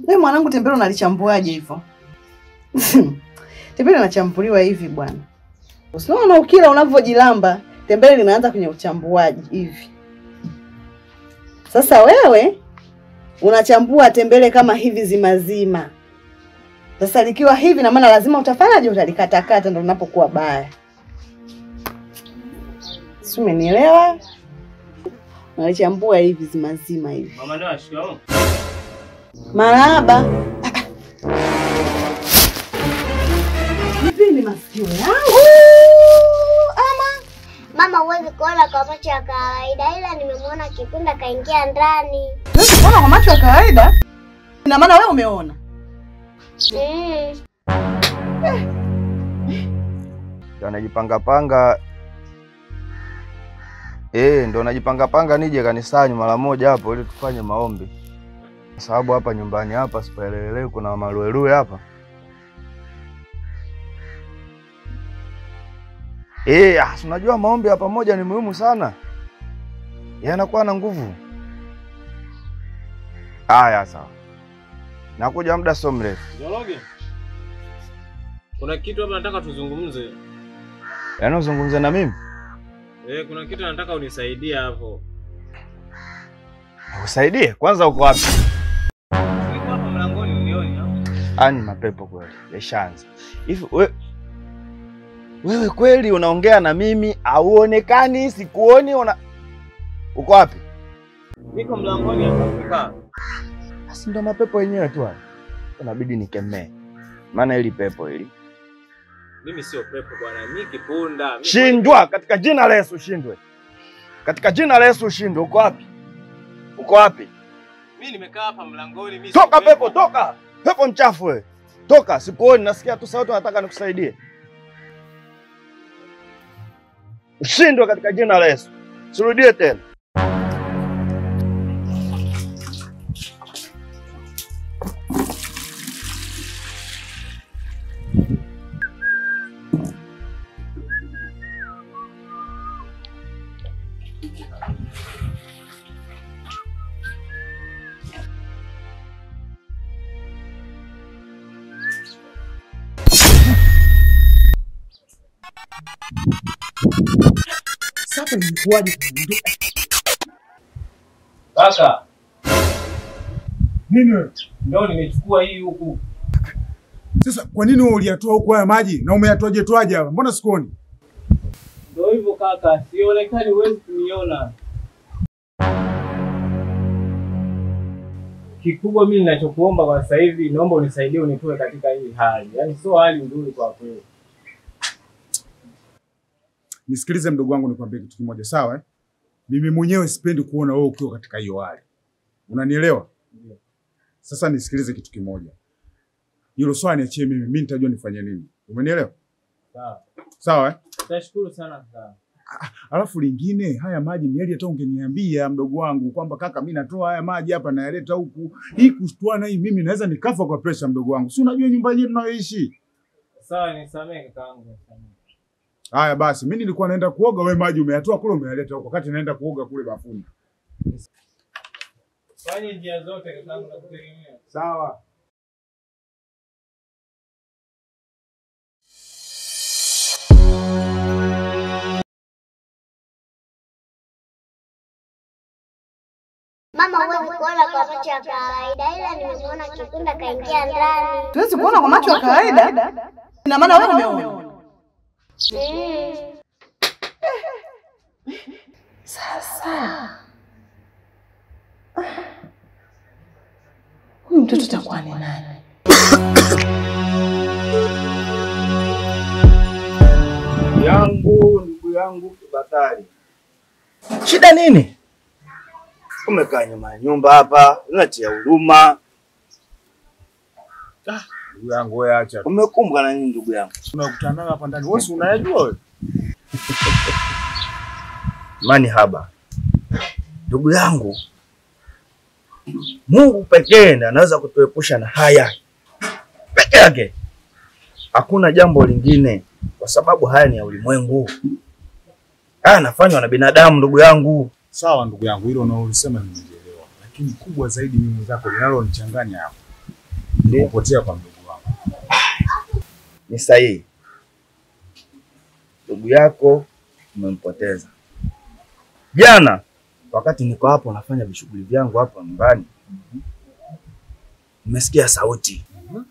Wewe mwanangu, tembele unalichambuaje hivyo? tembele linachambuliwa hivi bwana. Usiona ukila unavyojilamba, tembele linaanza kwenye uchambuaji hivi. Sasa wewe unachambua tembele kama hivi zimazima. Sasa likiwa hivi na maana lazima utafanyaje? Utalikatakata, ndo linapokuwa baya. Si umenielewa? Unalichambua hivi zimazima hivi. Mama ndio ashikamoo. Marahaba. Hivi ni masikio yangu ama Mama, huwezi kuona kwa macho ya kawaida, ila nimemwona kipinda kaingia ndani. Huwezi kuona kwa macho ya kawaida? Ina maana wewe umeona? Mm. Ndio anajipanga panga eh, ndo najipanga panga nije kanisani mara moja hapo ili tufanye maombi, kwa sababu hapa nyumbani hapa sipaelewelewi, kuna maluelue hapa eh. ah, si unajua maombi ya pamoja ni muhimu sana, yanakuwa na nguvu. Haya, sawa, nakuja muda sio mrefu. Joroge. Kuna kitu hapa nataka tuzungumze. Yaani uzungumze na mimi Eh, kuna kitu nataka unisaidie hapo. usaidie kwanza, uko wapi? Niko hapa mlangoni unioni hapo. Ani mapepo kweli yashaanza hivi. We, wewe kweli unaongea na mimi auonekani, sikuoni. Una uko wapi? Niko mlangoni hapa kukaa. Basi ndo mapepo yenyewe tu haya, inabidi nikemee, maana hili pepo hili Mimi sio pepo bwana, mimi kipunda. Mimi- shindwa katika jina la Yesu, shindwe katika jina la Yesu, shindwe. Uko wapi? Uko wapi? Mimi nimekaa hapa mlangoni, mimi sio Toka pepo, toka pepo mchafu wewe, toka! Sikuoni, nasikia tu sauti, nataka nikusaidie. Ushindwe katika jina la Yesu, sirudie tena. Sasa ilikuwaje? Kaka, Nini wewe? ndio nimechukua hii huku. Sasa kwa nini wewe uliyatoa huko haya maji na umeyatoaje toaje hapa? Mbona sikuoni? Ndio hivyo kaka, sionekani, huwezi kuniona. Kikubwa mimi ninachokuomba kwa sasa hivi, naomba unisaidie unitoe katika hii hali, yaani sio hali nzuri kwa kweli. Nisikilize mdogo wangu, nikwambie kitu kimoja, sawa eh? Mimi mwenyewe sipendi kuona wewe ukiwa katika hiyo hali, unanielewa? Sasa nisikilize kitu kimoja, hilo swala niachie mimi, mimi nitajua nifanye nini, umenielewa? Sawa, Sawa eh? nashukuru sana kaka. Alafu lingine, haya maji ni heri hata ungeniambia mdogo wangu kwamba kaka, mimi natoa haya maji hapa nayaleta huku, hii kushtuana hii, mimi naweza nikafa kwa presha, mdogo wangu, si unajua nyumba yenyewe tunayoishi. Sawa, nisamehe kakaangu, nisamehe. Haya basi, mimi nilikuwa naenda kuoga, wewe maji umeyatoa kule umeyaleta huko, wakati naenda kuoga kule bafuni. Fanye njia zote kakaangu, nakutegemea. Sawa. Mama, huwezi kuona kwa macho ya kawaida, ila nimemwona kipinda kaingia ndani. Tuwezi kuona kwa macho ya kawaida? Ina maana wewe umeona? Mm. Sasa huyu mtoto takuwa ni nani? yangu ndugu yangu Kibatari, shida nini? Umekaa nyuma ya nyumba hapa, unatia huruma. Ndugu yangu wewe acha. Umekumbwa na nini ndugu yangu? Tunakutana nayo hapa ndani. Wewe si unayajua wewe? Mani haba, ndugu yangu, Mungu pekee ndiye anaweza kutuepusha na haya peke yake, hakuna jambo lingine, kwa sababu haya ni ya ulimwengu. Haya yanafanywa na binadamu, ndugu yangu. Sawa ndugu yangu, hilo unaolisema nimelielewa. Lakini kubwa zaidi mimi mwenzako linalonichanganya hapo. Ndio. kupotea kwa mdogo wangu. Ni sahihi. Ndugu yako umempoteza. Jana wakati niko hapo nafanya vishughuli vyangu hapo nyumbani, nimesikia sauti,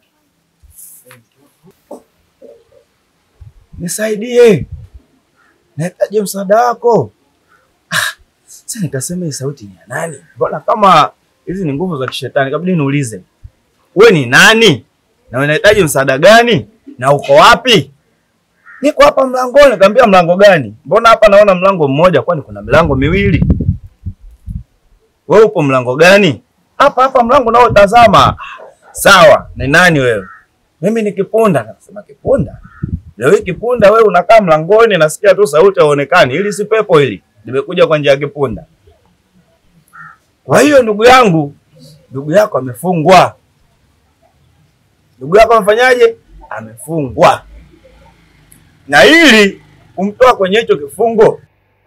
nisaidie, nahitaji msaada wako. Ah, Sasa nikasema hii sauti ni ya nani? Mbona kama hizi ni nguvu za kishetani? Kabidi niulize, we ni nani na unahitaji msaada gani na uko wapi? Niko hapa mlangoni. Nikamwambia mlango gani? Mbona hapa naona mlango mmoja, kwani kuna milango miwili? Wewe upo mlango gani? Hapa hapa mlango nao tazama. Sawa, ni nani wewe? Mimi ni Kipunda. Nasema Kipunda? Leo hii Kipunda wewe unakaa mlangoni, nasikia tu sauti haonekani. Ili si pepo hili. Nimekuja kwa njia ya Kipunda. Kwa hiyo ndugu yangu, ndugu yako amefungwa. Ndugu yako amefanyaje? Amefungwa. Na ili kumtoa kwenye hicho kifungo,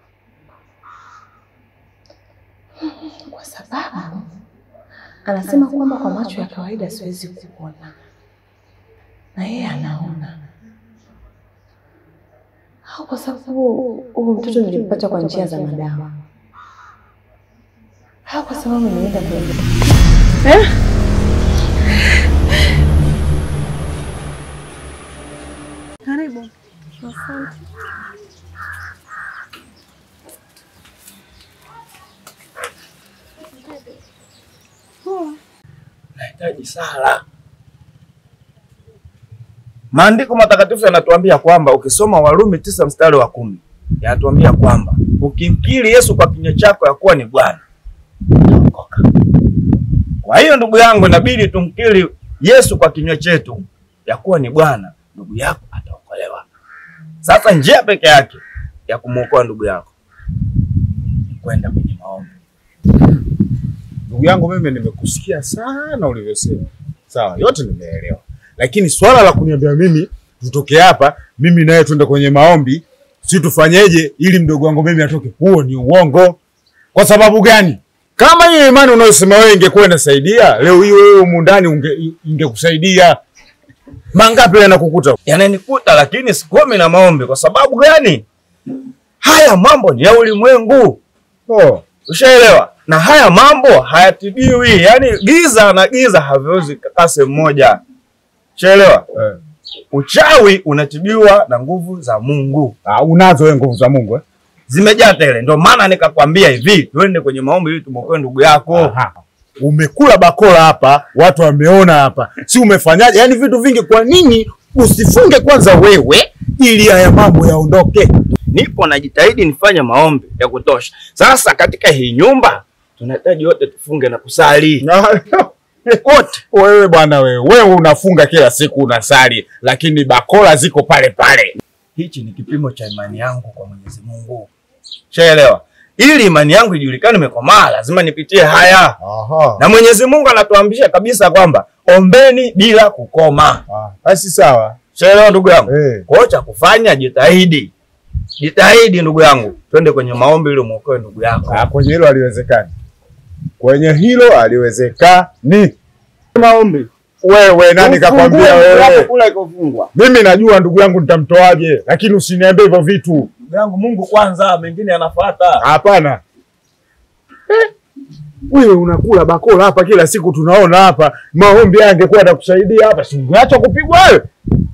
kwa sababu anasema kwamba kwa macho ya kawaida siwezi kuona na yeye anaona, au kwa sababu huyu mtoto nilimpata kwa njia za madawa, au kwa sababu nimeenda kwenye Karibu. nahitaji sala. Maandiko matakatifu yanatuambia kwamba ukisoma Warumi tisa mstari wa kumi yanatuambia kwamba ukimkiri Yesu kwa kinywa chako ya kuwa ni Bwana utaokoka. Kwa hiyo ndugu yangu, inabidi tumkiri Yesu kwa kinywa chetu ya kuwa ni Bwana, ndugu yako ataokolewa. Sasa njia peke yake ya kumwokoa ndugu yako ni kwenda kwenye maombi. Ndugu yangu, mimi nimekusikia sana ulivyosema, sawa, yote nimeelewa, lakini swala la kuniambia mimi tutoke hapa, mimi naye twende kwenye maombi, si tufanyeje ili mdogo wangu mimi atoke, huo ni uongo. Kwa sababu gani? Kama hiyo imani unayosema wewe ingekuwa inasaidia leo hii, wewe humu ndani unge- ingekusaidia. Mangapi yanakukuta? yananikuta lakini sikomi na maombi. Kwa sababu gani? Haya mambo ni ya ulimwengu, Oh, ushaelewa? Na haya mambo hayatibiwi, yaani giza na giza haviwezi kukaa sehemu moja, ushaelewa? eh. Uchawi unatibiwa na nguvu za Mungu, Ah, unazo wewe nguvu za Mungu eh? zimejaa tele. Ndio maana nikakwambia hivi, tuende kwenye maombi ili tumwokoe ndugu yako. Aha. Umekula bakola hapa, watu wameona hapa, si umefanyaje? Yaani vitu vingi. Kwa nini usifunge kwanza wewe ili haya mambo yaondoke? Nipo najitahidi nifanye maombi ya kutosha. Sasa katika hii nyumba tunahitaji wote tufunge na kusali wote. Wewe bwana, wewe wewe unafunga kila siku unasali, lakini bakola ziko pale pale. Hichi ni kipimo cha imani yangu kwa Mwenyezi Mungu. Shaelewa? Ili imani yangu ijulikane imekomaa, lazima nipitie haya, Aha. na Mwenyezi Mungu anatuambisha kabisa kwamba ombeni bila kukoma. Ah, basi sawa. Shaelewa ndugu yangu? Eh. Kwa hiyo cha kufanya, jitahidi, jitahidi ndugu yangu, twende kwenye maombi ili muokoe ndugu yako. Ah, kwenye hilo haliwezekani. Kwenye hilo haliwezekani. Maombi Wewe nani kakwambia wewe? kula ikofungwa. Mimi najua ndugu yangu nitamtoaje, lakini usiniambie hivyo vitu. Ndugu yangu, Mungu kwanza, mengine yanafuata. Hapana. Eh, Wewe unakula bakola hapa kila siku tunaona hapa. Maombi haya angekuwa atakusaidia hapa, si ungeacha kupigwa wewe?